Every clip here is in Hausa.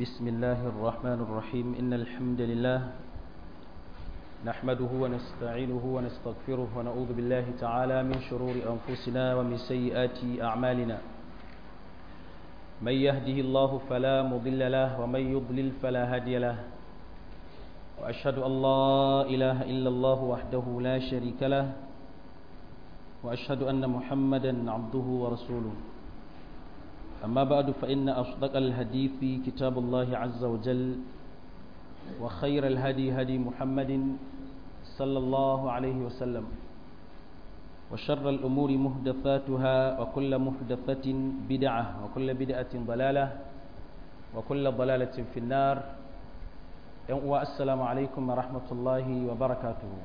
بسم الله الرحمن الرحيم إن الحمد لله نحمده ونستعينه ونستغفره ونعوذ بالله تعالى من شرور أنفسنا ومن سيئات أعمالنا من يهده الله فلا مضل له ومن يضلل فلا هادي له وأشهد أن لا إله إلا الله وحده لا شريك له وأشهد أن محمدا عبده ورسوله أما بعد فإن أصدق الحديث كتاب الله عز وجل وخير الهدي هدي محمد صلى الله عليه وسلم وشر الأمور محدثاتها وكل محدثة بدعة وكل بدعة ضلالة وكل ضلالة في النار السلام عليكم ورحمة الله وبركاته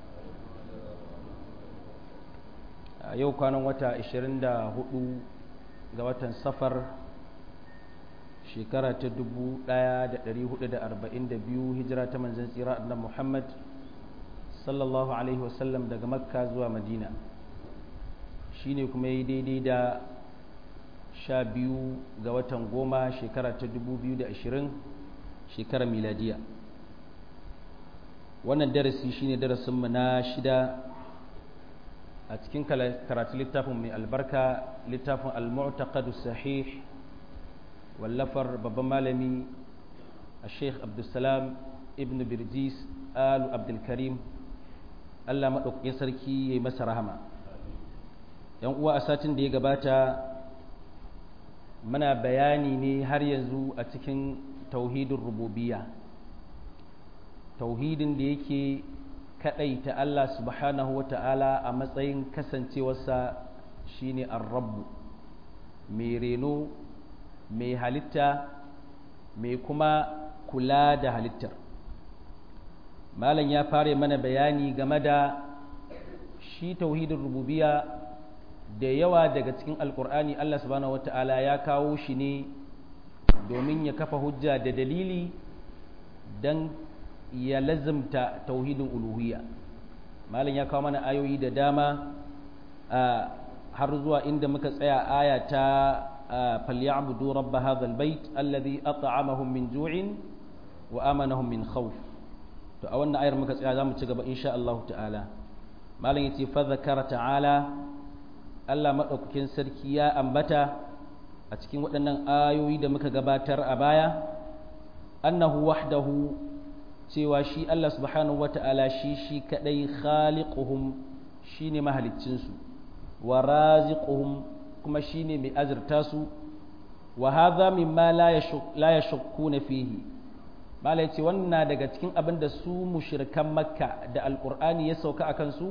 yau kwanan wata 24 ga watan safar shekara ta 1442 hijira ta manzan tsira annan muhammad sallallahu alaihi wasallam daga makka zuwa madina shi ne kuma yi daidai da sha biyu ga watan goma shekara ta 2020 shekara miladiya wannan darasi shine darasinmu na shida a cikin karatu littafin mai albarka littafin al-mu'taqadu sahih wallafar babban malami a sheikh abdulsalam ibn birjis alu abdulkarim allah maɗaukakin sarki ya yi masa rahama yan uwa a satin da ya gabata muna bayani ne har yanzu a cikin tauhidin rububiya tauhidin da yake ta Allah subhanahu wa ta'ala a matsayin kasancewarsa shine ar-rabbu mai reno mai halitta mai kuma kula da halittar malam ya fara mana bayani game da shi tauhidin rububiya da yawa daga cikin alkur'ani Allah subhanahu wa ta'ala ya kawo shi ne domin ya kafa hujja da dalili don ya lazimta tauhidin uluhiyya malam ya kawo mana ayoyi da dama har zuwa inda muka tsaya aya ta falyabudu rabb hadha albayt alladhi at'amahum min ju'in wa amanahum min khawf to a wannan ayar muka tsaya zamu ci gaba insha Allah ta'ala malam yace fa zakara ta'ala Allah madaukakin sarki ya ambata a cikin waɗannan ayoyi da muka gabatar a baya annahu wahdahu cewa shi Allah subhanahu wata'ala shi shi kadai khaliquhum shine mahaliccinsu wa raziquhum kuma shine mai azurta su wa hadha mimma la yashukkuna fihi mala yace wannan daga cikin abin da su mushrikan makka da alqur'ani ya sauka akan su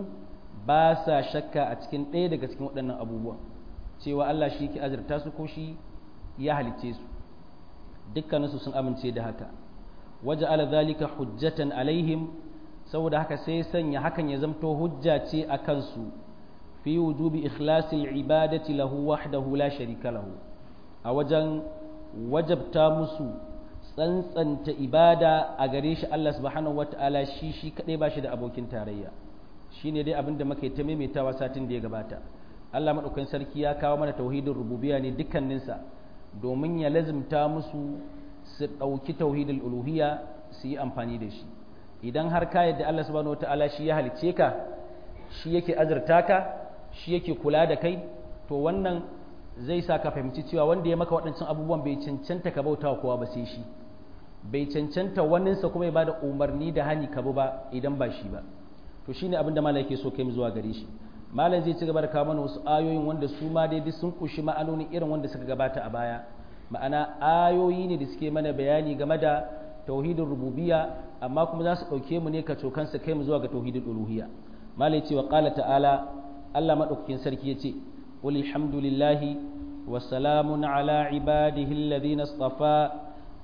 ba sa shakka a cikin ɗaya daga cikin waɗannan abubuwan cewa Allah shi ke azurta su ko shi ya halicce su dukkaninsu sun amince da haka waja'ala dhalika hujjatan alaihim saboda haka sai sanya hakan ya zamto hujja ce a kansu fi wujubi ikhlasil ibadati lahu wahdahu la sharika lahu a wajen wajabta musu tsantsanta ibada a gare shi Allah subhanahu wata'ala shi shi kadai ba shi da abokin tarayya shine dai abinda muka yi ta maimaitawa satin da ya gabata Allah madaukakin sarki ya kawo mana tauhidin rububiyya ne dukkaninsa domin ya lazimta musu su ɗauki tauhidul uluhiyya su yi amfani da shi idan har ka yadda Allah subhanahu wataala shi ya halicce ka shi yake azurta ka shi yake kula da kai to wannan zai sa ka fahimci cewa wanda ya maka waɗancan abubuwan bai cancanta ka bauta kowa ba sai shi bai cancanta waninsa kuma ya bada umarni da hani ka ba idan ba shi ba to shine abin da malam yake so kai mu zuwa gare shi malam zai ci gaba da kawo mana wasu ayoyin wanda su ma daidai sun kushi ma'anoni irin wanda suka gabata a baya ma'ana ayoyi ne da suke mana bayani game da tauhidin rububiya amma kuma za su ɗauke mu ne ka cokansa kai mu zuwa ga tauhidin uluhiyya malai ce wa qala ta'ala Allah madaukakin sarki yace qul alhamdulillahi wa salamun ala ibadihi alladhina istafa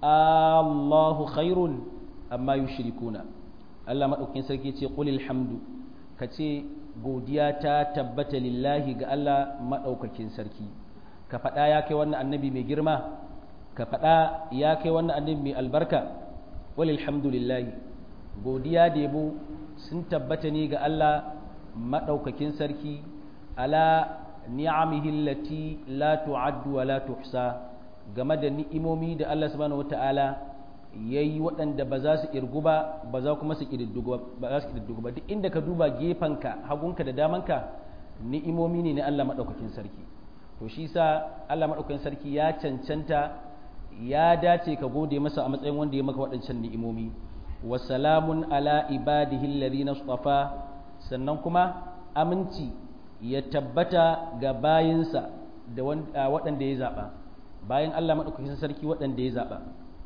Allahu khairun amma yushrikuna Allah madaukakin sarki yace qul alhamdu kace godiya ta tabbata lillahi ga Allah madaukakin sarki ka faɗa ya kai wannan annabi mai girma ka faɗa ya kai wannan annabi mai albarka walilhamdulillahi godiya da yabo sun tabbata ne ga Allah maɗaukakin sarki ala ni'amihi allati la tu'addu wa la tuhsa game da ni'imomi da Allah subhanahu wata'ala ya yi waɗanda ba za su irgu ba ba za kuma su ƙididdigu ba duk inda ka duba gefenka hagunka da damanka ni'imomi ne na Allah maɗaukakin sarki to shi sa Allah maɗaukakin sarki ya cancanta ya dace ka gode masa a matsayin wanda ya maka waɗancan ni'imomi wa salamun ala ibadihi alladhina istafa sannan kuma aminci ya tabbata ga bayinsa da waɗanda ya zaɓa bayan Allah maɗaukakin sarki waɗanda ya zaɓa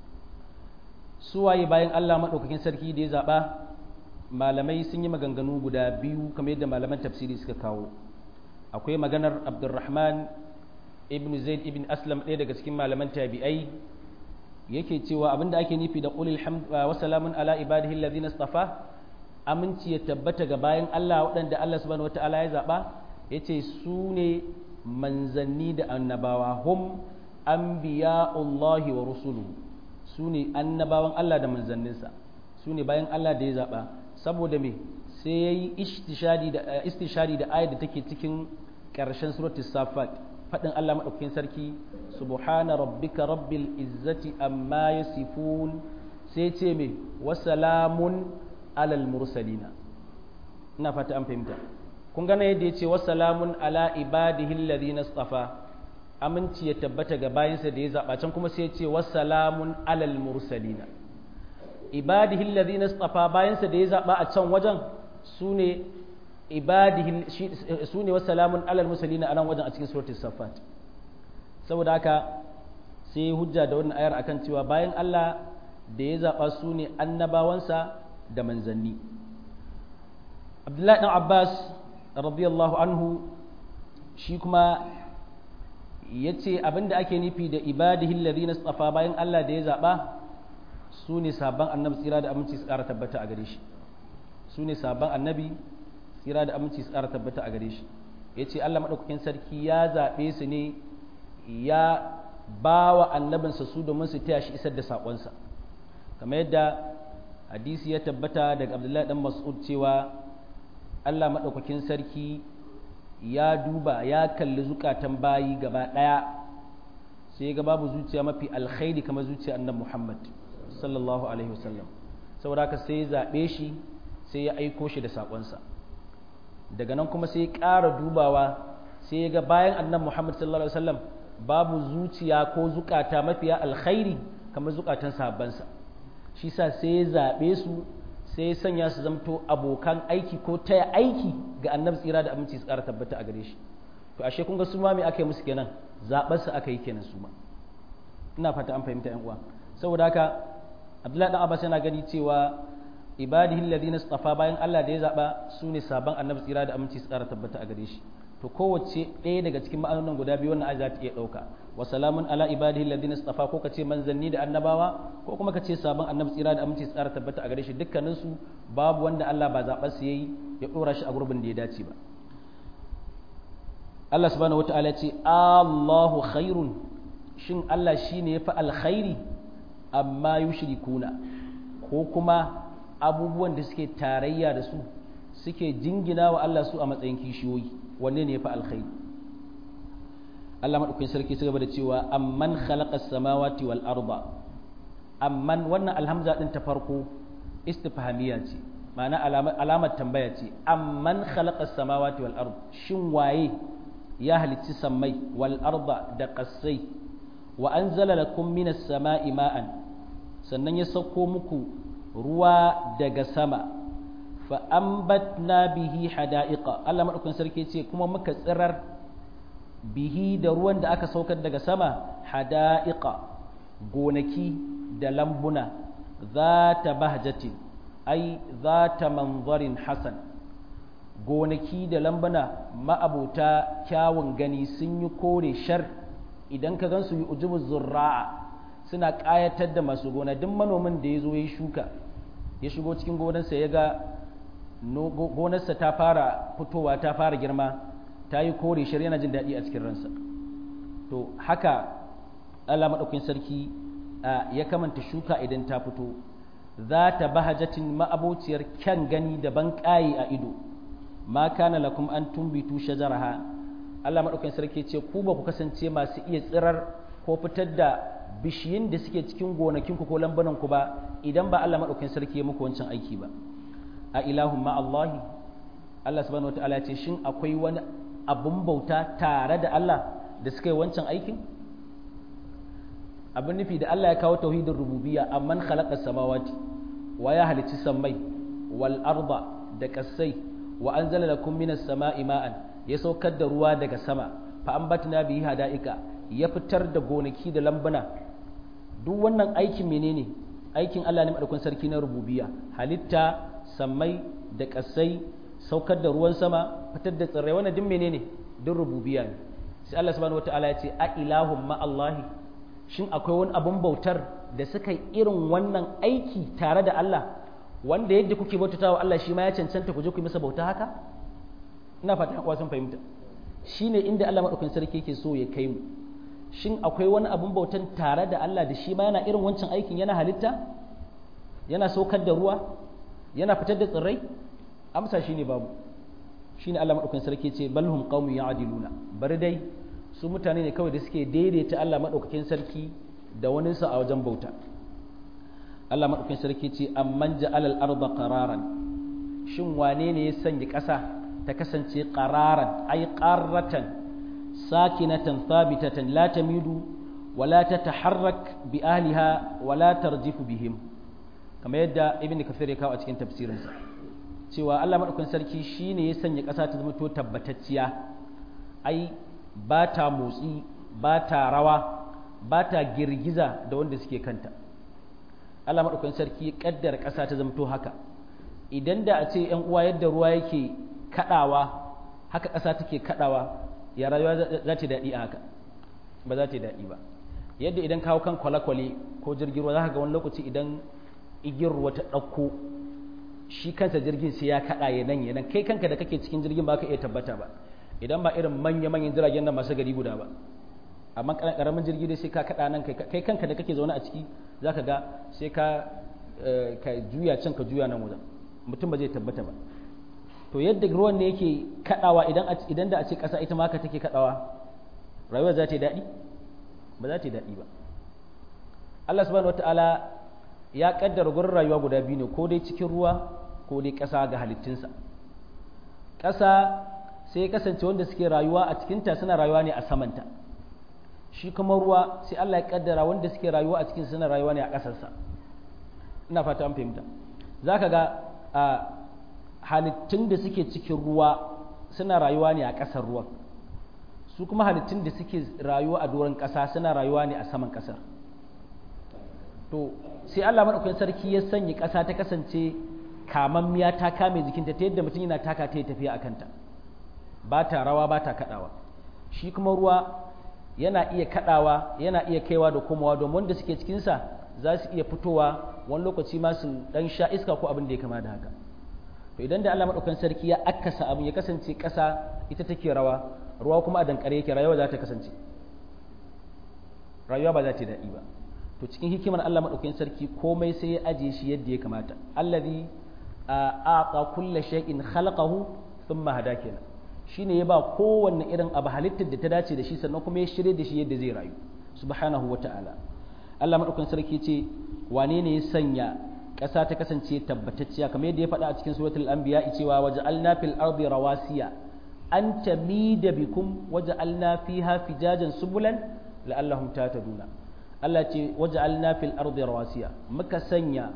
suwaye bayan Allah maɗaukakin sarki da ya zaɓa malamai sun yi maganganu guda biyu kamar yadda malaman tafsiri suka kawo akwai maganar abdulrahman ibn zaid ibn aslam ɗaya daga cikin malaman tabi'ai yake cewa abinda ake nufi da qulil hamd wa salamun ala ibadihi alladhina istafa aminci ya tabbata ga bayan Allah waɗanda Allah subhanahu wataala ya zaɓa yace su ne manzanni da annabawa hum anbiya'ullahi wa rusuluhu su ne annabawan Allah da manzanninsa su ne bayan Allah da ya zaɓa saboda me sai ya yi istishadi da ayat da take cikin ƙarshen suratul safat faɗin Allah maɗaukakin sarki subhana rabbika rabbil izzati amma yasifun sai ce me wasalamun alal mursalina ina fata an fahimta kun gane yadda ya ce wasalamun ala ibadihi alladhina istafa aminci ya tabbata ga bayansa da ya zaɓa can kuma sai ya ce wasalamun alal mursalina ibadihi alladhina istafa bayansa da ya zaɓa a can wajen sune ibadihi sune wasalamun alal mursalina a nan wajen a cikin suratul safat saboda haka sai hujja da wannan ayar akan cewa bayan Allah da ya zaɓa sune annabawansa da manzanni Abdullahi dan Abbas radiyallahu anhu shi kuma ya ce abinda ake nufi da ibadihin ladina tsafa bayan Allah da ya zaɓa su ne sabon annabi tsira da aminci tsara tabbata a gare shi su ne sabon annabi tsira da aminci tsara tabbata a gare shi ya ce Allah maɗaukakin sarki ya zaɓe su ne ya ba wa annabinsa su domin su taya shi isar da saƙonsa kamar yadda hadisi ya tabbata daga abdullahi dan mas'ud cewa Allah maɗaukakin sarki ya duba ya kalli zukatan bayi gaba ɗaya sai ga babu zuciya mafi alkhairi kamar zuciya annabi Muhammad sallallahu alaihi wasallam saboda haka sai ya zaɓe shi sai ya aiko shi da saƙonsa daga nan kuma sai ya ƙara dubawa sai ya ga bayan annabi Muhammad sallallahu alaihi wasallam babu zuciya ko zukata mafiya alkhairi kamar zukatan sahabbansa shi sa sai ya zaɓe su sai sanya su zamto abokan aiki ko taya aiki ga annabi tsira da aminci su ƙara tabbata a gare shi to ashe kun ga su ma me aka yi musu kenan zaɓar su aka yi kenan su ma ina fata an fahimta yan uwa saboda haka abdullahi dan abbas yana gani cewa ibadihi alladhina istafa bayan Allah da ya zaba su ne sabon annabi tsira da aminci su ƙara tabbata a gare shi to kowace ɗaya daga cikin ma'anonin guda biyu wannan ayat za ta iya ɗauka wa salamun ala ibadihi alladhina istafa ko kace manzanni da annabawa ko kuma kace sabon annabi tsira da aminci tsara tabbata a gare shi dukkanin su babu wanda Allah ba zaɓar su yayi ya ɗora shi a gurbin da ya dace ba Allah subhanahu wataala ce Allahu khairun shin Allah shine yafi alkhairi amma yushrikuna ko kuma abubuwan da suke tarayya da su suke jingina wa Allah su a matsayin kishiyoyi wanne ne yafi alkhairi Allah maɗaukakin sarki su gaba da cewa amman khalaqa samawati wal arda amman wannan alhamza din ta farko istifhamiya ce ma'ana alamar tambaya ce amman khalaqa samawati wal arda shin waye ya halicci sammai wal arda da qassai wa anzala lakum minas sama'i ma'an sannan ya sauko muku ruwa daga sama fa ambatna bihi hada'iqa Allah maɗaukakin sarki ce kuma muka tsirar bihi da ruwan da aka saukar daga sama hada'iqa gonaki da lambuna za ta bahjatin ai za ta manzarin hasan gonaki da lambuna ma'abuta kyawun gani sun yi kore shar idan ka gansu yi ujubu zurra'a suna ƙayatar da masu gona duk manomin da ya zo ya shuka ya shigo cikin gonarsa ya ga gonarsa ta fara fitowa ta fara girma ta yi kore shar yana jin daɗi a cikin ransa to haka Allah maɗaukin sarki ya kamanta shuka idan ta fito za ta bahajatin ma'abociyar kyan gani da ban ƙayi a ido ma kana lakum an tumbitu shajaraha Allah maɗaukin sarki ce ku ba ku kasance masu iya tsirar ko fitar da bishiyin da suke cikin gonakinku ko lambananku ba idan ba Allah maɗaukakin sarki ya muku wancan aiki ba a ilahun ma Allahi Allah subhanahu wataala ya ce shin akwai wani abun bauta tare da Allah da suka yi wancan aikin abin nufi da Allah ya kawo tauhidin rububiyya amman khalaqa samawati wa ya halicci sammai wal arda da kasai wa anzala lakum minas sama'i ma'an ya saukar da ruwa daga sama fa ambatna bihi hada'ika ya fitar da gonaki da lambuna duk wannan aikin menene aikin Allah ne madaukakin sarki na rububiyya halitta sammai da kasai saukar da ruwan sama fitar da tsirrai wannan duk menene duk rububiyya ne sai Allah subhanahu wataala ya ce a ilahum ma Allahi shin akwai wani abun bautar da suka yi irin wannan aiki tare da Allah wanda yadda kuke bautata wa Allah shi ma ya cancanta ku je ku yi masa bauta haka ina fata kuwa sun fahimta shine inda Allah madaukakin sarki yake so ya kai mu shin akwai wani abun bautan tare da Allah da shi ma yana irin wancan aikin yana halitta yana saukar da ruwa yana fitar da tsirrai amsa shine babu shine Allah madaukakin sarki ce balhum qaumun ya'diluna bari dai su mutane ne kawai da suke daidaita Allah madaukakin sarki da wani sa a wajen bauta Allah madaukakin sarki ce amman ja'alal arda qararan shin wane ne ya sanya ƙasa ta kasance qararan ay qarratan sakinatan thabitatan la tamidu wala tataharrak bi ahliha wala tarjifu bihim kamar yadda ibn kafir ya kawo a cikin tafsirinsa cewa Allah madaukakin sarki shine ya sanya ƙasa ta zama to tabbatacciya ai ba ta motsi ba ta rawa ba ta girgiza da wanda suke kanta Allah madaukakin sarki ya kaddara ƙasa ta zama to haka idan da a ce ‘yan uwa yadda ruwa yake kaɗawa haka ƙasa take kaɗawa ya rayuwa za ta daɗi a haka ba za ta daɗi ba yadda idan kawo kan kwale-kwale ko jirgin ruwa za ka ga wani lokaci idan igiyar ruwa ta ɗauko shi kansa jirgin sai ya kaɗa ya nan ya nan kai kanka da kake cikin jirgin ba ka iya tabbata ba idan ba irin manya-manyan jiragen nan masu gari guda ba amma ƙaramin jirgi dai sai ka kaɗa nan kai kanka da kake zaune a ciki za ka ga sai ka juya can ka juya nan wajen mutum ba zai tabbata ba to yadda ruwan ne yake kadawa idan idan da a ce kasa ita ma haka take kadawa rayuwar za ta yi daɗi ba za ta yi daɗi ba Allah subhanahu wataala ya kaddara gurin rayuwa guda biyu ne ko dai cikin ruwa ko dai ƙasa ga halittunsa ƙasa sai ya kasance wanda suke rayuwa a cikinta suna rayuwa ne a samanta shi kuma ruwa sai Allah ya kaddara wanda suke rayuwa a cikin suna rayuwa ne a ƙasarsa ina fata an fahimta za ka ga a halittun da suke cikin ruwa suna rayuwa ne a ƙasar ruwan su kuma halittun da suke rayuwa a doron ƙasa suna rayuwa ne a saman ƙasar to sai Allah maɗaukakin sarki ya sanya ƙasa ta kasance kamammiya ta kame jikinta ta yadda mutum yana taka ta tafiya a kanta ba ta rawa ba ta kaɗawa shi kuma ruwa yana iya kaɗawa yana iya kaiwa da komawa domin wanda suke cikinsa za su iya fitowa wani lokaci ma su dan sha iska ko abin da ya kama da haka to idan da Allah madaukakin sarki ya akasa abin ya kasance ƙasa ita take rawa ruwa kuma a dankare yake rayuwa za ta kasance rayuwa ba za ta daɗi ba to cikin hikimar Allah madaukakin sarki komai sai ya ajiye shi yadda ya kamata allazi aqa kulla shay'in khalaqahu thumma hada kenan shine ya ba kowanne irin abu halittar da ta dace da shi sannan kuma ya shirye da shi yadda zai rayu subhanahu wata'ala Allah madaukakin sarki ce wane ne ya sanya ƙasa ta kasance tabbatacciya kamar yadda ya faɗa a cikin suratul anbiya cewa waja'alna fil ardi rawasiya an tamida bikum waja'alna fiha fijajan subulan la'allahum tahtaduna Allah ce waja'alna fil ardi rawasiya muka sanya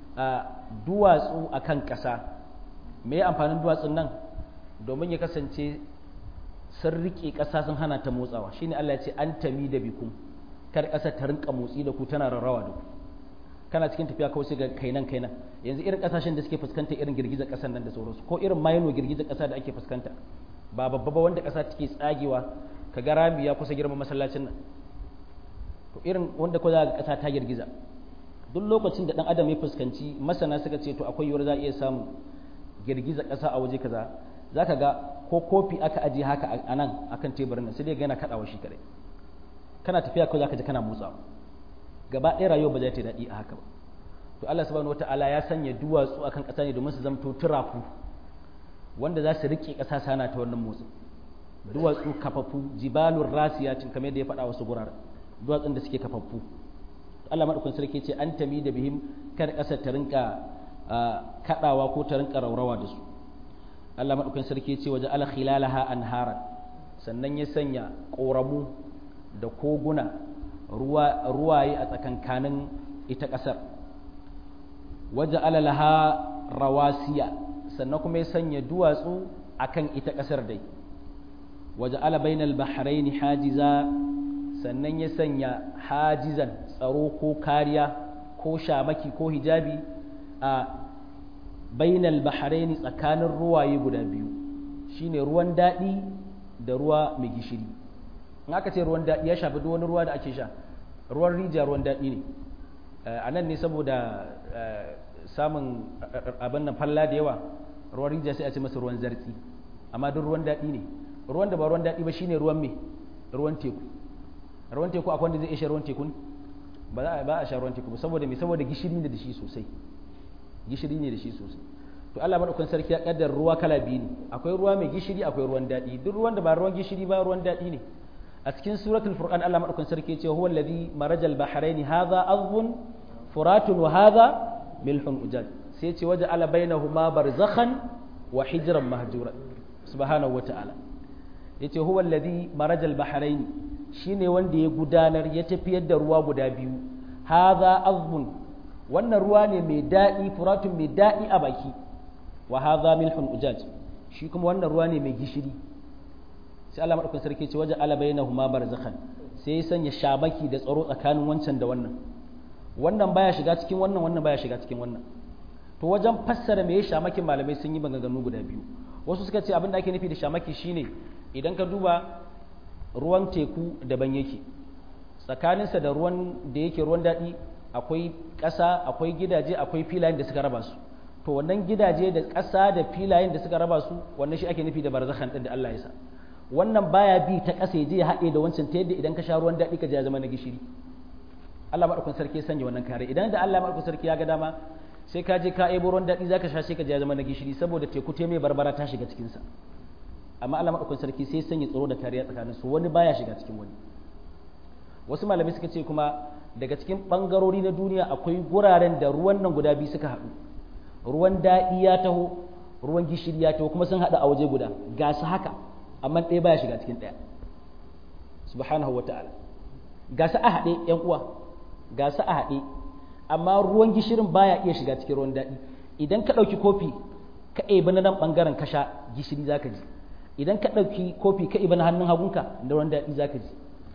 duwatsu akan ƙasa me amfanin duwatsun nan domin ya kasance sun riƙe ƙasa sun hana ta motsawa shine Allah ya ce an tamida bikum kar ƙasa ta rinka motsi da ku tana rarrawa da ku kana cikin tafiya kawai sai ga kainan kainan yanzu irin kasashen da suke fuskanta irin girgizar ƙasar nan da sauransu ko irin mayano girgizar ƙasa da ake fuskanta ba babba ba wanda ƙasa take tsagewa ka ga rami ya kusa girma masallacin nan to irin wanda ko za ga ƙasa ta girgiza duk lokacin da dan adam ya fuskanci masana suka ce to akwai yiwuwar za a iya samun girgizar ƙasa a waje kaza zaka ga ko kofi aka aje haka a nan akan teburin nan sai dai ga yana kaɗawa shi kadai kana tafiya kawai zaka ji kana motsawa gaba ɗaya rayuwa ba za ta daɗi a haka ba to Allah subhanahu wataala ya sanya duwatsu akan ƙasa ne domin su zamto turafu wanda za su rike ƙasa sana ta wannan motsi duwatsu kafafu jibalur rasiyatin kamar yadda ya faɗa wasu gurare duwatsun da suke kafafu Allah madaukakin sarki ce an tami da bihim kar ƙasar ta rinka kadawa ko ta rinka raurawa da su Allah madaukakin sarki ce waje ala khilalaha anharan sannan ya sanya ƙoramu da koguna ruwa ruwaye a tsakankanin ita ƙasar waje ala laha rawasiya sannan kuma ya sanya duwatsu akan ita ƙasar dai waje ala bainal bahraini hajiza sannan ya sanya hajizan tsaro ko kariya ko shamaki ko hijabi a bainal bahraini tsakanin ruwaye guda biyu shine ruwan daɗi da ruwa mai gishiri in aka ce ruwan daɗi ya shafi duk wani ruwa da ake sha ruwan rijiya ruwan daɗi ne a nan ne saboda samun abin nan falla da yawa ruwan rijiya sai a ce masa ruwan zartsi amma duk ruwan daɗi ne ruwan da ba ruwan daɗi ba shine ruwan me ruwan teku ruwan teku akwai wanda zai iya ruwan teku ba za a ba a sha ruwan teku ba saboda me saboda gishiri ne da shi sosai gishiri ne da shi sosai to Allah madaukakin sarki ya kaddar ruwa kala biyu ne akwai ruwa mai gishiri akwai ruwan daɗi duk ruwan da ba ruwan gishiri ba ruwan daɗi ne a cikin suratul furqan Allah madaukakin sarki ya ce huwa alladhi marajal bahraini hadha azbun furatun wa hadha milhun ujaj sai ce waje ala bainahuma barzakhan wa hijran mahjura subhanahu wa ta'ala yace huwa alladhi marajal bahraini shine wanda ya gudanar ya tafiyar da ruwa guda biyu hadha azbun wannan ruwa ne mai daɗi furatun mai daɗi a baki wa hadha milhun ujaj shi kuma wannan ruwa ne mai gishiri sai Allah madaukakin sarki ce waje ala bainahuma barzakhan sai ya sanya shabaki da tsaro tsakanin wancan da wannan wannan baya shiga cikin wannan wannan baya shiga cikin wannan to wajen fassara me ya shamakin malamai sun yi maganganu guda biyu wasu suka ce abin da ake nufi da shamaki shine idan ka duba ruwan teku daban yake tsakaninsa da ruwan da yake ruwan daɗi akwai ƙasa akwai gidaje akwai filayen da suka raba su to wannan gidaje da ƙasa da filayen da suka raba su wannan shi ake nufi da barzakhan din da Allah ya sa wannan baya bi ta ƙasa ya je ya haɗe da wancan ta yadda idan ka sha ruwan daɗi ka je ya zama na gishiri Allah maɗaukakin sarki ya sanya wannan kare idan da Allah maɗaukakin sarki ya ga dama sai ka je ka ebo ruwan daɗi zaka sha sai ka je ya zama na gishiri saboda teku te mai barbara ta shiga cikin sa amma Allah maɗaukakin sarki sai sanya tsaro da kariya tsakanin su wani baya shiga cikin wani wasu malamai suka ce kuma daga cikin bangarori na duniya akwai guraren da ruwan nan guda biyu suka haɗu ruwan daɗi ya taho ruwan gishiri ya taho kuma sun haɗu a waje guda ga su haka amma ɗaya baya shiga cikin ɗaya subhanahu wa ta'ala ga su a haɗe ƴan uwa ga su a haɗe amma ruwan gishirin baya iya shiga cikin ruwan daɗi idan ka ɗauki kofi ka ɗebi na nan ɓangaren ka sha gishiri za ka ji idan ka ɗauki kofi ka ɗebi na hannun hagunka da ruwan daɗi za ka ji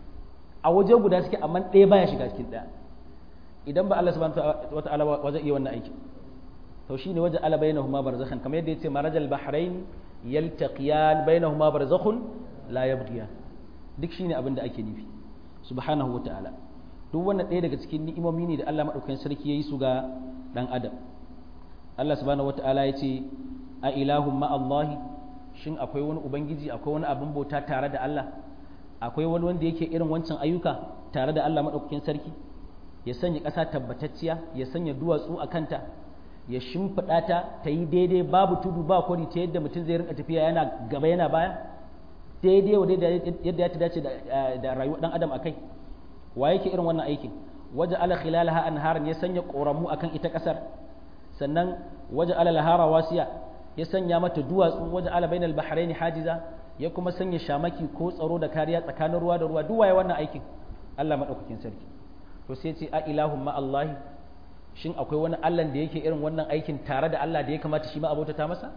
a waje guda suke amma ɗaya baya shiga cikin ɗaya idan ba Allah subhanahu wa ta'ala wa zai iya wannan aiki to shine waje ala bainahuma barzakhan kamar yadda yace marajal bahrain yaltaqiyan bainahuma barzakhun la yabghiyan duk shine abin da ake nufi subhanahu wa ta'ala duk wannan ɗaya daga cikin ni'imomi ne da Allah madaukakin sarki yayi su ga dan adam Allah subhanahu wa ta'ala yace a ilahum ma Allah shin akwai wani ubangiji akwai wani abin bauta tare da Allah akwai wani wanda yake irin wancan ayyuka tare da Allah madaukakin sarki ya sanya ƙasa tabbatacciya ya sanya duwatsu a kanta ya shimfiɗa ta ta yi daidai babu tudu ba kwari ta yadda mutum zai rinka tafiya yana gaba yana baya daidai wa yadda ya ta dace da rayuwar ɗan adam akai wa yake irin wannan aikin waje ala khilalaha anharan ya sanya ƙoramu akan ita ƙasar sannan waje ala lahara wasiya ya sanya mata duwatsu waje ala bainal bahrain hajiza ya kuma sanya shamaki ko tsaro da kariya tsakanin ruwa da ruwa duk waye wannan aikin Allah madaukakin sarki to sai ce a ilahun ma Allah shin akwai wani Allah da yake irin wannan aikin tare da Allah da ya kamata shi ma abota ta masa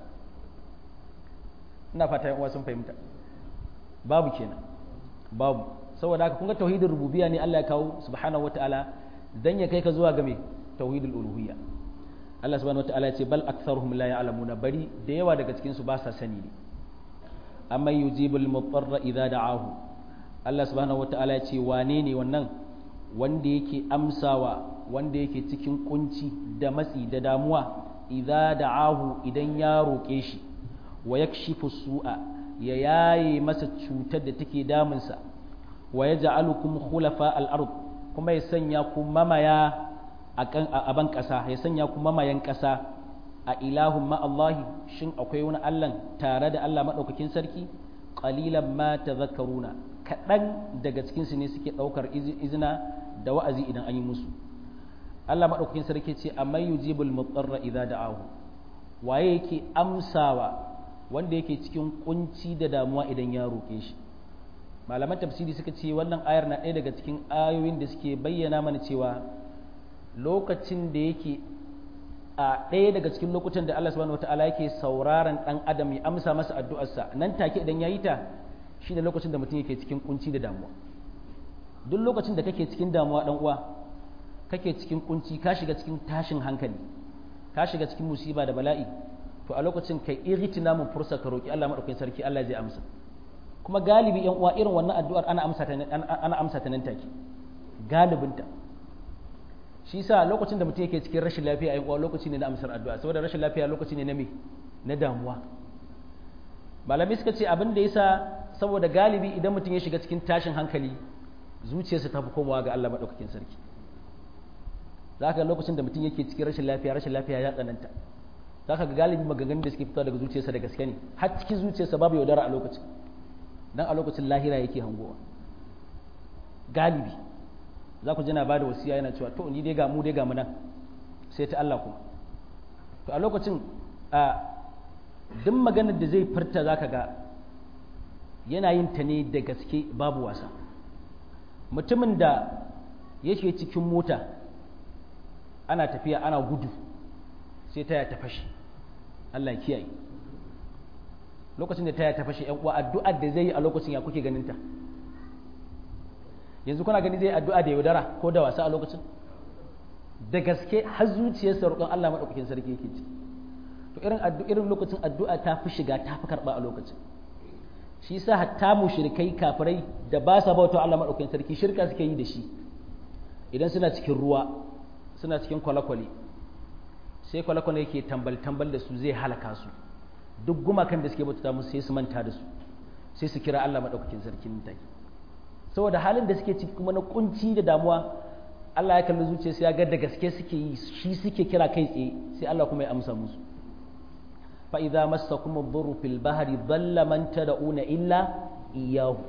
ina fata yan uwa sun fahimta babu kenan babu saboda haka kun ga tauhidin rububiyya ne Allah ya kawo subhanahu wataala dan ya kai ka zuwa ga me tauhidul uluhiyya Allah subhanahu wataala ya ce bal aktharuhum la ya'lamuna bari da yawa daga cikin su ba sa sani ne amma yujibul mutarra idza da'ahu Allah subhanahu wataala ya ce wane ne wannan wanda yake amsawa wanda yake cikin kunci da matsi da damuwa idza da'ahu idan ya roƙe shi wa yakshifu su'a ya yaye masa cutar da take damunsa wa yaj'alukum khulafa al-ard kuma ya sanya ku mamaya a ban ƙasa ya sanya ku mamayan ƙasa a ilahun ma Allahi shin akwai wani Allah tare da Allah maɗaukakin sarki qalilan ma tadhakkaruna kaɗan daga cikinsu ne suke ɗaukar izina da wa'azi idan an yi musu Allah madaukakin sarki ce amma yujibul mutarra idza da'ahu waye yake amsawa wanda yake cikin kunci da damuwa idan ya roke shi malaman tafsiri suka ce wannan ayar na ɗaya daga cikin ayoyin da suke bayyana mana cewa lokacin da yake a ɗaya daga cikin lokutan da Allah subhanahu wataala yake sauraron ɗan adam ya amsa masa addu'arsa nan take idan ya yi ta shi da lokacin da mutum yake cikin kunci da damuwa duk lokacin da kake cikin damuwa ɗan uwa kake cikin kunci ka shiga cikin tashin hankali ka shiga cikin musiba da bala'i to a lokacin kai iritina mun fursa ka roki Allah madaukakin sarki Allah zai amsa kuma galibi yan uwa irin wannan addu'ar ana amsa ta ana amsa ta nan take galibinta shi sa lokacin da mutum yake cikin rashin lafiya yan uwa lokaci ne na amsar addu'a saboda rashin lafiya lokaci ne na me na damuwa malami suka ce abin da yasa saboda galibi idan mutum ya shiga cikin tashin hankali zuciyarsa ta fi komawa ga Allah madaukakin sarki za ka lokacin da mutum yake cikin rashin lafiya rashin lafiya ya tsananta za ka ga galibi maganganun da suke fitowa daga zuciyarsa da gaske ne har cikin zuciyarsa babu yaudara a lokacin dan a lokacin lahira yake hangowa galibi za ku jina ba da wasiya yana cewa to ni dai ga mu dai ga mu nan sai ta Allah kuma to a lokacin a duk maganar da zai furta za ka ga yana yin ta ne da gaske babu wasa mutumin da yake cikin mota ana tafiya ana gudu sai taya ta fashe Allah ya kiyaye lokacin da taya ta fashe yan uwa addu'ar da zai yi a lokacin ya kuke ganin ta yanzu kuna gani zai addu'a da yaudara ko da wasa a lokacin da gaske har zuciyarsa roƙon Allah madaukakin sarki yake ci to irin irin lokacin addu'a ta fi shiga ta fi karɓa a lokacin shi yasa hatta mushrikai kafirai da ba sa bauta Allah madaukakin sarki shirka suke yi da shi idan suna cikin ruwa suna cikin kwale-kwale sai kwale-kwale yake tambal-tambal da su zai halaka su duk gumakan da suke bauta musu sai su manta da su sai su kira Allah madaukakin sarki nan take saboda halin da suke ciki kuma na kunci da damuwa Allah ya kalli zuciya sai ya ga da gaske suke yi shi suke kira kai tsaye sai Allah kuma ya amsa musu fa idza massakum ad-durru fil bahri dhalla man tad'una illa iyyahu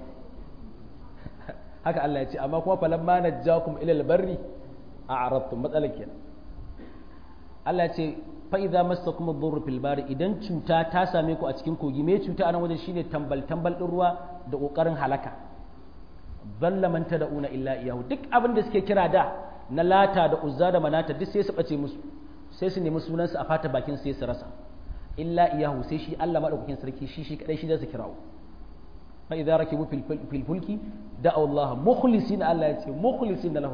haka Allah ya ce amma kuma falamma najjakum ila al-barri a'radtum matsalar kenan Allah ya ce fa idza massakum ad-durru fil bahri idan cuta ta same ku a cikin kogi me cuta a nan wajen shine tambal tambal din ruwa da kokarin halaka zalla man tad'una illa iyahu duk abin da suke kira da na lata da uzza da manata duk sai su bace musu sai su nemi sunansu a fata bakin sai su rasa illa iyahu sai shi Allah madaukakin sarki shi shi kadai shi zai kirawo fa idza rakibu fil fulki da'u Allah mukhlisin Allah ya ce mukhlisin lahu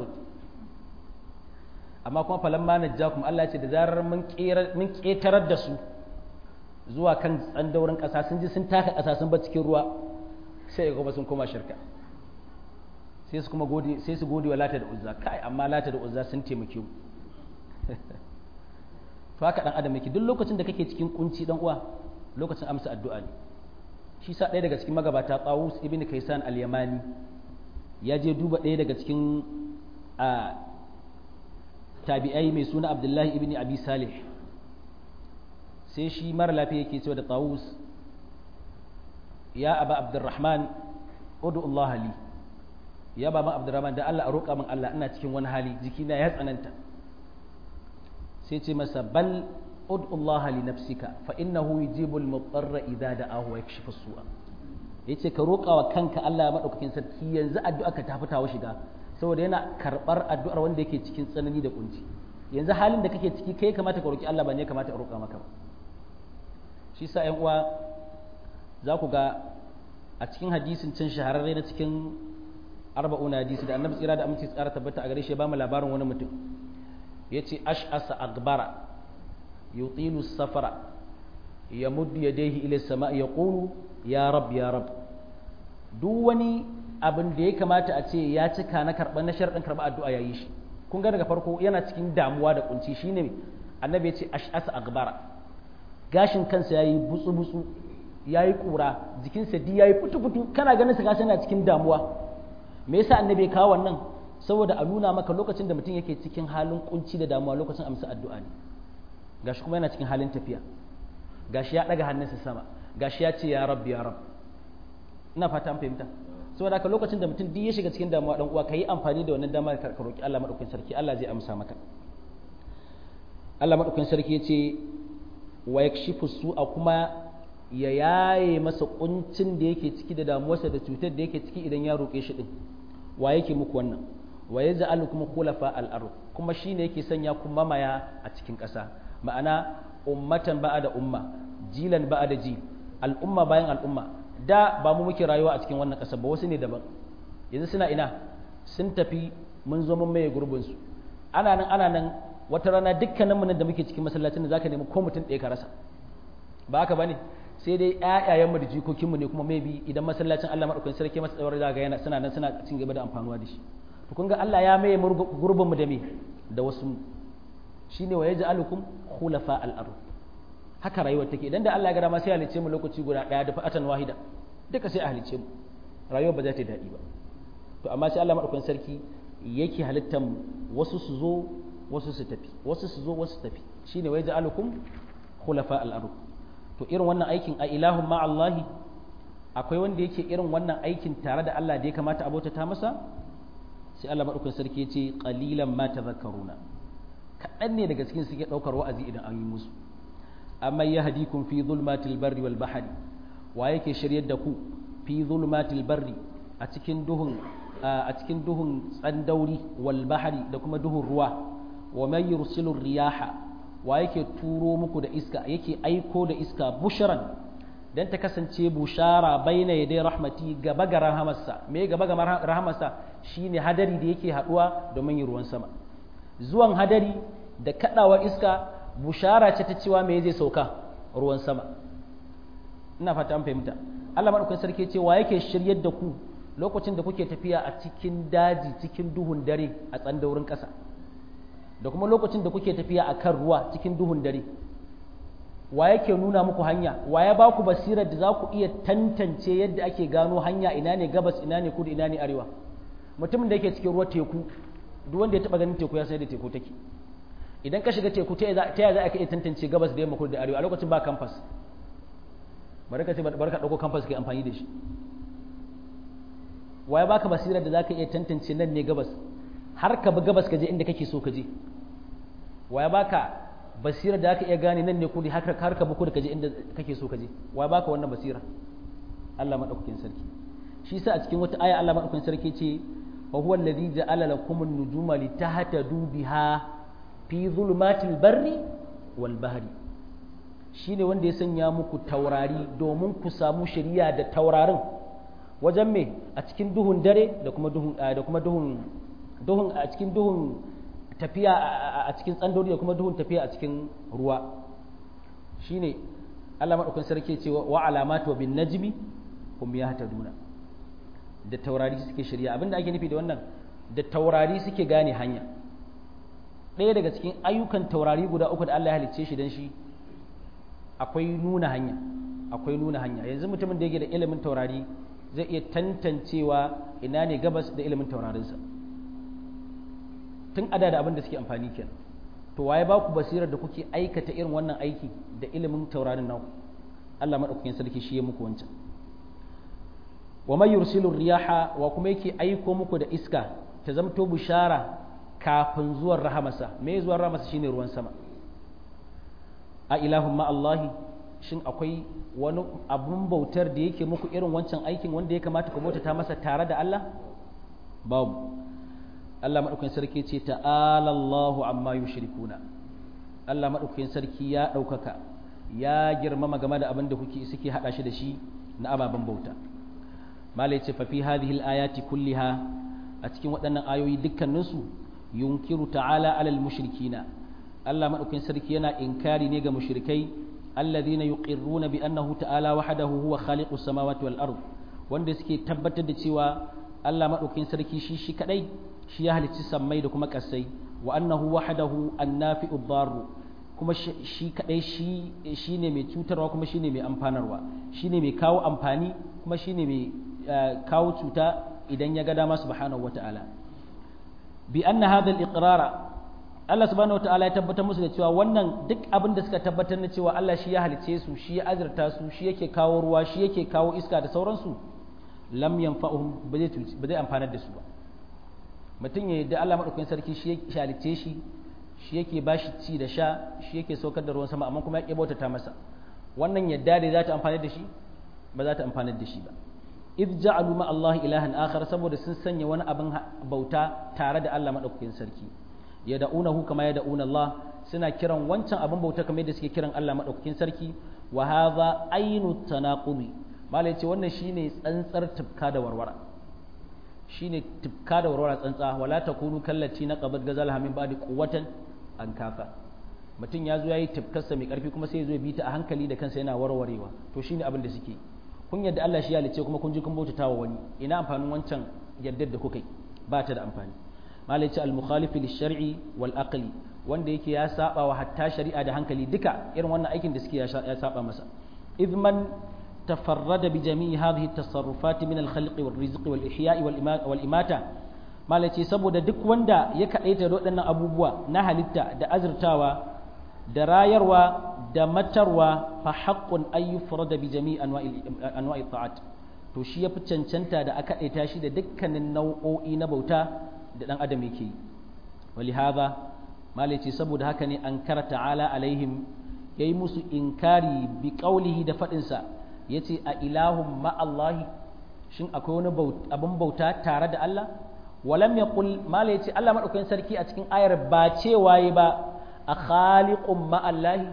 amma kuma falamma najjakum Allah ya ce da zarar mun mun ketarar da su zuwa kan tsandaurin kasa sun ji sun taka kasa sun ba cikin ruwa sai kuma sun koma shirka sai su kuma gode sai su gode wa lata da uzza kai amma lata da uzza sun taimake mu to haka dan adam yake duk lokacin da kake cikin kunci dan uwa lokacin amsa addu'a ne shi sa ɗaya daga cikin magabata Tawus ibn Kaysan al-Yamani ya je duba ɗaya daga cikin a tabi'ai mai suna Abdullahi ibn Abi Salih sai shi mara lafiya yake cewa da Tawus ya aba Abdurrahman udu Allah li ya baba Abdurrahman da Allah a roƙa min Allah ina cikin wani hali jikina ya tsananta sai ce masa bal ud'u Allah li nafsika fa innahu yujibu al-mudarra idza da'ahu wa yakshifu as-su'a yace ka roƙa wa kanka Allah madaukakin sarki yanzu addu'a ka ta fitawa shiga saboda yana karbar addu'ar wanda yake cikin tsanani da kunci yanzu halin da kake ciki kai kamata ka roƙi Allah ba ne kamata a roƙa maka ba shi sa ƴan uwa za ku ga a cikin hadisin can shahararre na cikin arba'una hadisi da annabi tsira da aminci tsara tabbata a gare shi ya ba mu labarin wani mutum yace ash'asa agbara yutilu safara yamuddu yadayhi ila sama yaqulu ya rab ya rab duk wani abin da ya kamata a ce ya cika na karɓar na sharɗin karɓar addu'a yayi shi kun ga daga farko yana cikin damuwa da kunci shine annabi yace ash'asa agbara gashin kansa yayi butsu butsu yayi kura jikinsa di yayi fitu fitu kana ganin sa gashi yana cikin damuwa me yasa annabi ya kawo wannan saboda a nuna maka lokacin da mutum yake cikin halin kunci da damuwa lokacin amsa addu'a ne gashi kuma yana cikin halin tafiya gashi ya daga hannunsa sama gashi ya ce ya rabbi ya rabb ina fata an fahimta saboda haka lokacin da mutum duk ya shiga cikin damuwa dan uwa kai amfani da wannan dama ka roki Allah madaukakin sarki Allah zai amsa maka Allah madaukakin sarki yace wa yakshifu su'a kuma ya yaye masa kuncin da yake ciki da damuwarsa da cutar da yake ciki idan ya roƙe shi din wa yake muku wannan wa yaj'alukum khulafa al-ard kuma shine yake sanya ku mamaya a cikin ƙasa ma'ana ummatan ba'da umma jilan ba'da ji al'umma bayan al'umma da ba mu muke rayuwa a cikin wannan ƙasa ba wasu ne daban yanzu suna ina sun tafi mun zo mun maye gurbin su ana nan ana nan wata rana dukkanin mu da muke cikin masallacin da zaka nemi ko mutum ɗaya ka rasa ba haka bane sai dai ƴaƴayen mu da jikokin mu ne kuma maybe idan masallacin Allah madaukakin sarki masa tsawar zaga yana suna nan suna cin gaba da amfanuwa da shi to kun ga Allah ya maye gurbin mu da me da wasu shine wa yaj'alukum khulafa al-ard haka rayuwar take idan da Allah ya ga dama sai ya halice mu lokaci guda daya da fa'atan wahida duka sai a halice mu rayuwar ba za ta yi daɗi ba to amma sai Allah madaukakin sarki yake halittar mu wasu su zo wasu su tafi wasu su zo wasu su tafi shine wa yaj'alukum khulafa al-ard to irin wannan aikin a ilahun ma Allahi akwai wanda yake irin wannan aikin tare da Allah da ya kamata a bautata masa sai Allah madaukakin sarki ya ce qalilan ma tadhakkaruna kaɗan ne daga cikin suke ɗaukar wa'azi idan an yi musu amma yahdikum fi zulmatil barri wal bahri wa yake shiryar da ku fi zulmatil barri a cikin duhun a cikin duhun tsandauri wal bahri da kuma duhun ruwa wa may yursilu riyaha wa yake turo muku da iska yake aiko da iska bushran dan ta kasance bushara baina yadai rahmati gaba ga rahamarsa me gaba ga rahamarsa shine hadari da yake haduwa domin yin ruwan sama zuwan hadari da kadawa iska bushara ce ta cewa me zai sauka ruwan sama ina fata an fahimta Allah madaukakin sarki ce wa yake shiryar da ku lokacin da kuke tafiya a cikin daji cikin duhun dare a tsandaurin ƙasa da kuma lokacin da kuke tafiya a kan ruwa cikin duhun dare wa yake nuna muku hanya wa ya ba ku basirar da za ku iya tantance yadda ake gano hanya ina ne gabas ina ne kudu ina ne arewa mutumin da yake cikin ruwa teku duk wanda ya taba ganin teku ya sai da teku take idan ka shiga teku ta yaya za ka iya tantance gabas da yamma kudu da arewa a lokacin ba kamfas bari ka ce bari ka dauko kamfas kai amfani da shi wa ya baka basirar da za ka iya tantance nan ne gabas har ka bi gabas ka je inda kake so ka je wa ya baka basira da aka iya gane nan ne kudi har ka buku da kaje inda kake so kaje wa baka wannan basira Allah madaukakin sarki shi sa a cikin wata aya Allah madaukakin sarki ce wa huwa alladhi ja'ala lakum an-nujuma litahtadu biha fi zulumatil barri wal bahri shine wanda ya sanya muku taurari domin ku samu shari'a da taurarin wajen me a cikin duhun dare da kuma duhun da kuma duhun duhun a cikin duhun tafiya a cikin tsandori da kuma duhun tafiya a cikin ruwa shine Allah madaukakin sarki ce wa alamatu wa bin najmi hum yahtaduna da taurari suke shirya abinda ake nufi da wannan da taurari suke gane hanya ɗaya daga cikin ayyukan taurari guda uku da Allah ya halicce shi dan shi akwai nuna hanya akwai nuna hanya yanzu mutumin da yake da ilimin taurari zai iya tantancewa ina ne gabas da ilimin taurarinsa tun ada da abin da suke amfani kenan to waye ba ku basirar da kuke aikata irin wannan aiki da ilimin taurarin naku Allah madaukakin sarki shi ya muku wancan wa may yursilu riyaha wa kuma yake aiko muku da iska ta zamto bishara kafin zuwan rahamarsa me zuwan rahamarsa shine ruwan sama a ilahun ma Allahi shin akwai wani abun bautar da yake muku irin wancan aikin wanda ya kamata ku bautata masa tare da Allah babu Allah maɗaukakin sarki ce ta'ala Allahu amma yushrikuna Allah maɗaukakin sarki ya ɗaukaka ya girmama game da abin da kuke suke haɗa shi da shi na ababen bauta malai ce fa fi hadhihi al-ayati kulliha a cikin waɗannan ayoyi dukkaninsu yunkiru ta'ala alal mushrikina Allah maɗaukakin sarki yana inkari ne ga mushrikai alladhina yuqirruna bi annahu ta'ala wahdahu huwa khaliqus samawati wal ard wanda suke tabbatar da cewa Allah maɗaukakin sarki shi shi kadai shi ya halicci sammai da kuma ƙasai wa annahu wahdahu annafi'u darru kuma shi kadai shi shine mai cutarwa kuma shine mai amfanarwa shine mai kawo amfani kuma shine mai kawo cuta idan ya ga dama subhanahu wata'ala bi anna hadha al-iqrara Allah subhanahu wata'ala ya tabbatar musu da cewa wannan duk abin da suka tabbatar na cewa Allah shi ya halicce su shi ya azurta su shi yake kawo ruwa shi yake kawo iska da sauransu lam yanfa'uhum ba zai amfanar da su ba mutum ya yadda Allah maɗaukakin sarki shi ya halicce shi shi yake bashi ci da sha shi yake saukar da ruwan sama amma kuma ya bautata masa wannan yadda da za ta amfani da shi ba za ta amfani da shi ba id ja'alu ma Allah ilahan akhar saboda sun sanya wani abin bauta tare da Allah madaukakin sarki yad'unahu kama yad'una Allah suna kiran wancan abin bauta kamar yadda suke kiran Allah madaukakin sarki wa hadha ainu tanaqudi malai ce wannan shine tsantsar tufka da warwara shine tufka da warwara tsantsa wala takunu kallati na qabad gazal hamin ba'di quwwatan an kafa mutum ya zo yayi tufkarsa mai karfi kuma sai ya zo ya bi ta a hankali da kansa yana warwarewa to shine abin da suke kun yadda Allah shi ya halice kuma kun ji kun bautata wa wani ina amfanin wancan yaddar da kuka yi ba ta da amfani malai ce al-mukhalifi lish-shar'i wal aqli wanda yake ya saba wa hatta shari'a da hankali duka irin wannan aikin da suke ya saba masa idman tafarrada bi jami'i hadhihi at-tasarrufat min al-khalqi wal-rizqi wal-ihya'i wal-imata malai ce saboda duk wanda ya kadaita da waɗannan abubuwa na halitta da azurtawa da rayarwa da matarwa fa haqqun ay yufrada bi jami'i anwa'i ta'at to shi yafi cancanta da aka daita shi da dukkanin nau'o'i na bauta da dan adam yake yi walihada malai ce saboda haka ne an kara ta'ala alaihim yayi musu inkari bi qaulihi da fadin sa yace a ilahum ma allahi shin akwai wani abin bauta tare da Allah walam yaqul malai ce Allah madaukakin sarki a cikin ayar ba cewa yi ba a khaliqun ma'allahi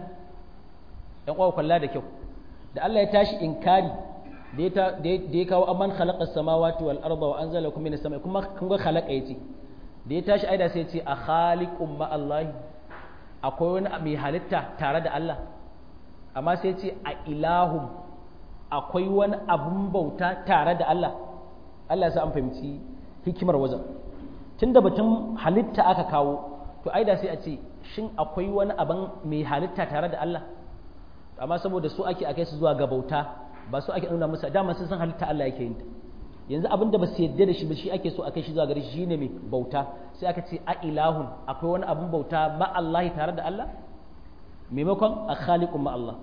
ɗan ƙwaƙwa kalla da kyau da Allah ya tashi inkari da ya kawo amman khalaqa samawati wal arda wa anzala lakum minas samai kuma kun ga khalaqa yace da ya tashi aida sai ya ce a khaliqun ma'allahi akwai wani mai halitta tare da Allah amma sai ya ce a ilahum akwai wani abun bauta tare da Allah Allah ya sa an fahimci hikimar wajen tunda batun halitta aka kawo to aida sai a ce shin akwai wani abin mai halitta tare da Allah amma saboda su ake akai su zuwa ga bauta ba su ake nuna musu dama sun san halitta Allah yake yin ta yanzu abin da ba su yadda da shi ba shi ake so akai shi zuwa gare shi shine mai bauta sai aka ce a ilahun akwai wani abin bauta ma Allah tare da Allah maimakon a khaliqun ma Allah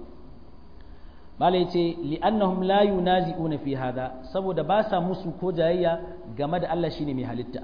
mala yace li'annahum la yunazi'una fi hada saboda ba sa musu ko jayayya game da Allah shine mai halitta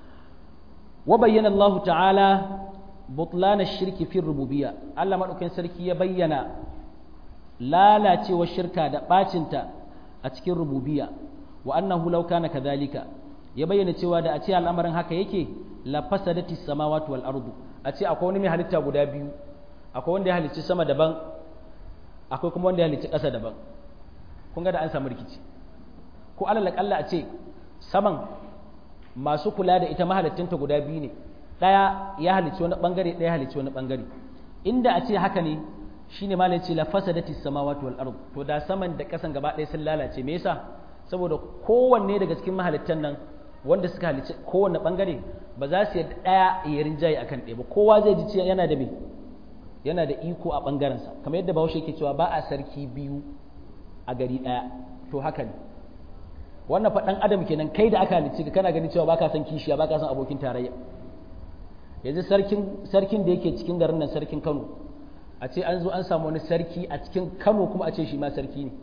wa bayyana Allah ta'ala butlan ash-shirki fi rububiyya Allah madaukakin sarki ya bayyana lalacewar shirka da bacinta a cikin rububiyya wa annahu law kana kadhalika ya bayyana cewa da a ce al'amarin haka yake la fasadati samawati wal ardu a ce akwai wani mai halitta guda biyu akwai wanda ya halicci sama daban akwai kuma wanda ya halicci ƙasa daban kun ga da an samu rikici ko alal kalla a ce saman masu kula da ita mahalittinta guda biyu ne ɗaya ya halicci wani ɓangare ɗaya halicci wani ɓangare inda a ce haka ne shine ma ce la fasadati samawati wal ard to da saman da ƙasan gaba ɗaya sun lalace me yasa saboda kowanne daga cikin mahalittan nan wanda suka halicci kowanne ɓangare ba za su yadda ɗaya ya rinjaye akan ɗaya ba kowa zai ji yana da me yana da iko a ɓangarensa kamar yadda bahaushe yake cewa ba a sarki biyu a gari ɗaya to haka ne wannan faɗan adam kenan kai da aka halicci ka kana ganin cewa baka san kishiya baka san abokin tarayya yanzu sarkin sarkin da yake cikin garin nan sarkin Kano a ce an zo an samu wani sarki a cikin Kano kuma a ce shi ma sarki ne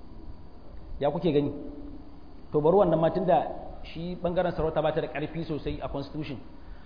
ya kuke gani to bari wannan ma tunda shi bangaren sarauta ba ta da ƙarfi sosai a constitution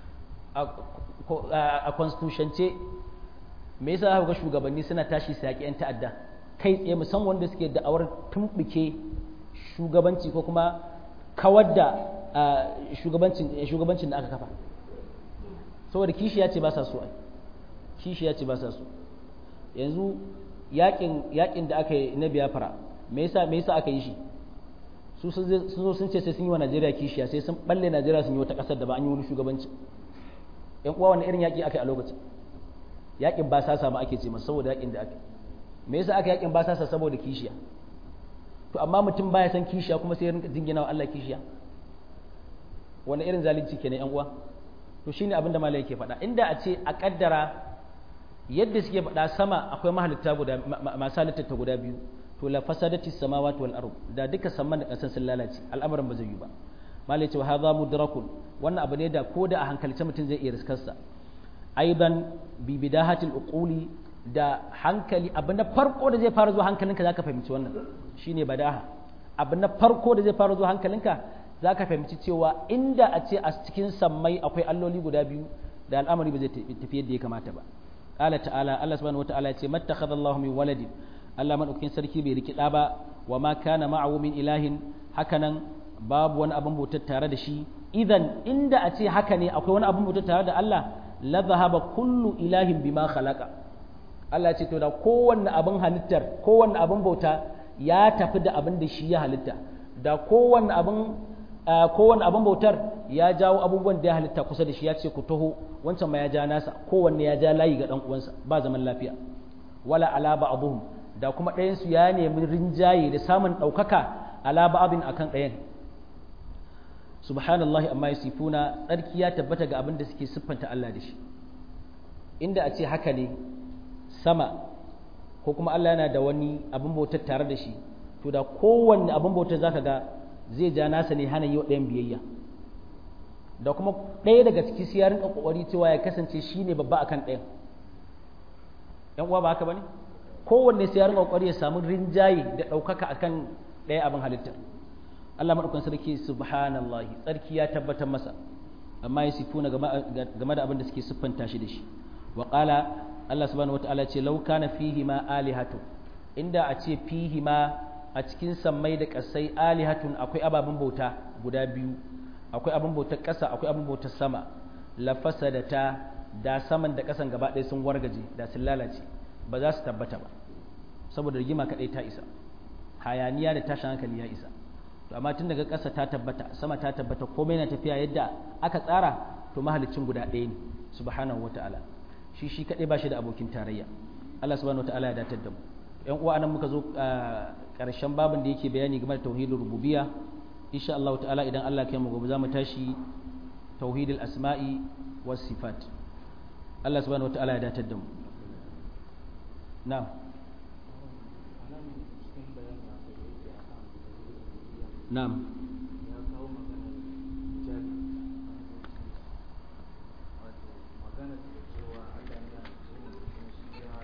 a constitution ce me yasa ga shugabanni suna tashi su yaƙi 'yan ta'adda kai tsaye musamman wanda suke da'awar tumɓuke shugabanci ko kuma kawar da shugabancin da aka kafa saboda kishi ya ce ba sa so ai kishi ya ce ba sa so yanzu yaƙin da aka yi na biyafara me yasa me yasa aka yi shi su sun zo sun ce sai sun yi wa Najeriya kishiya sai sun balle Najeriya sun yi wata ƙasar da ba an yi wani shugabanci yan uwa wani irin yaƙi aka yi a lokacin yakin ba sasa ma ake ce masa saboda yakin da aka me yasa aka yakin ba sasa saboda kishiya to amma mutum baya san kishiya kuma sai ya rinka jingina wa Allah kishiya wani irin zalunci kenan yan uwa to shine abin da malai yake faɗa inda a ce a kaddara yadda suke faɗa sama akwai mahalitta guda masu halitta guda biyu to la fasadati samawati wal ard da duka samman da kasan sun lalace al'amarin ba zai yi ba malai ce wa hadha mudrakun wannan abu ne da ko da a hankalce mutum zai iya riskarsa aidan bi bidahatil uquli da hankali abu na farko da zai fara zuwa hankalinka zaka fahimci wannan shine badaha abu na farko da zai fara zuwa hankalinka zaka fahimci cewa inda a ce a cikin sammai akwai alloli guda biyu da al'amari ba zai tafi yadda ya kamata ba qala ta'ala Allah subhanahu wataala ya ce mattakhadha Allahu min waladin Allah madaukakin sarki bai riki da ba wa ma kana ma'ahu min ilahin hakanan babu wani abin bautar tare da shi idan inda a ce haka ne akwai wani abin bautar tare da Allah la zahaba kullu ilahin bima khalaqa Allah ce to da kowanne abin halittar kowanne abin bauta ya tafi da abin da shi ya halitta da kowanne abin kowanne abin bautar ya jawo abubuwan da ya halitta kusa da shi ya ce ku taho wancan ma ya ja nasa kowanne ya ja layi ga dan uwansa ba zaman lafiya wala ala ba'dhum da kuma ɗayan su ya nemi rinjaye da samun ɗaukaka ala ba'dhin akan ɗayan subhanallahi amma yasifuna tsarki ya tabbata ga abin da suke siffanta Allah da shi inda a ce haka ne sama ko kuma Allah yana da wani abin bautar tare da shi to da kowanne abin bautar zaka ga zai ja nasa ne hana yi wa ɗayan biyayya da kuma ɗaya daga ciki sai ya rinka kokari cewa ya kasance shine babba akan ɗayan yan uwa ba haka bane kowanne sai ya rinka kokari ya samu rinjaye da ɗaukaka akan ɗaya abin halittar Allah maɗaukan sarki subhanallahi tsarki ya tabbatar masa amma ya sifuna game da abin da suke siffanta shi da shi wa qala Allah subhanahu wataala ce law kana fihi ma alihatu inda a ce fihi ma a cikin sammai da kasai alihatun akwai ababen bauta guda biyu akwai abin bautar ƙasa akwai abin bautar sama la fasadata da saman da ƙasan gaba ɗaya sun wargaje da sun lalace ba za su tabbata ba saboda rigima kaɗai ta isa hayaniya da tashin hankali ya isa to amma tun daga ƙasa ta tabbata sama ta tabbata komai na tafiya yadda aka tsara to mahalicin guda ɗaya ne subhanahu wata'ala shi shi kaɗai ba shi da abokin tarayya Allah subhanahu wata'ala ya datar da mu ƴan uwa anan muka zo ƙarshen babin da yake bayani game da tauhidul rububiyya insha Allah ta'ala idan Allah ya kai mu gobe za mu tashi tauhidul asma'i was sifat Allah subhanahu wata'ala ya datar da mu na'am نعم